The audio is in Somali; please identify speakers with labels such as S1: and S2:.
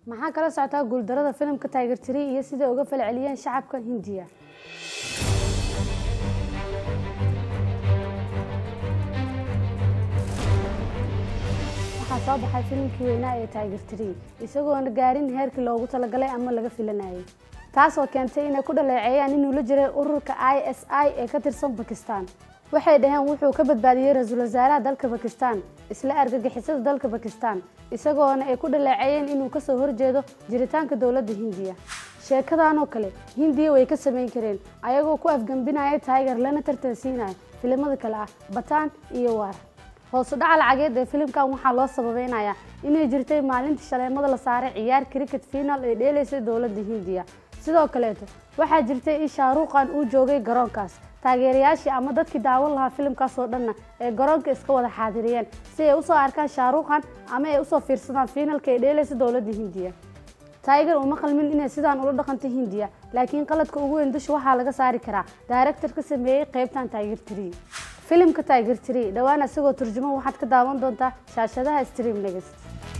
S1: maxaa kala socotaa guuldarada filimka tiger tree iyo siday uga falceliyeen shacabka hindiya waxaa soo baxay filimkii weynaa ee tiger tree isagoona gaarin heerkii loogu talagalay ama laga filanayay taasoo keentay inay ku dhaleeceeyaan inuu la jiray ururka i s i ee ka tirsan bakistan waxay dhaheen wuxuu ka badbaadiyey ra-iisul wasaaraha dalka bakistan isla argagixisada dalka bakistan isagoona ay ku dhaleeceeyeen inuu kasoo horjeedo jiritaanka dowladda hindiya sheekadan oo kale hindiya way ka samayn kareen ayagoo ku afgembinaya tiger lana tartansiinaya filimada kale ah bataan iyo waar hoosu dhaca lacageed ee filimkan waxaa loo sababeynayaa inay jirtay maalintii shaleemada la saaray ciyaar cricket final ee dheelaysay dowladda hindiya sidoo kaleeto waxaa jirtay in shaaruuqan uu joogay garoonkaas taageerayaashii ama dadkii daawan lahaa filimkaas oo dhanna ee garoonka iska wada xaadiriyeen si ay usoo arkaan shaaruuqan ama ay usoo fiirsadaan fiinalka ee dheelaysa dowladda hindiya tiger uma qalmin inay sidaan ula dhaqantay hindiya laakiin qaladka ugu weyn dusha waxaa laga saari karaa daaractor ka sameeyey qaybtan tiger tree filimka tiger tree dhowaan isagoo turjumo waxaad ka daawan doontaa shaashadaha stream next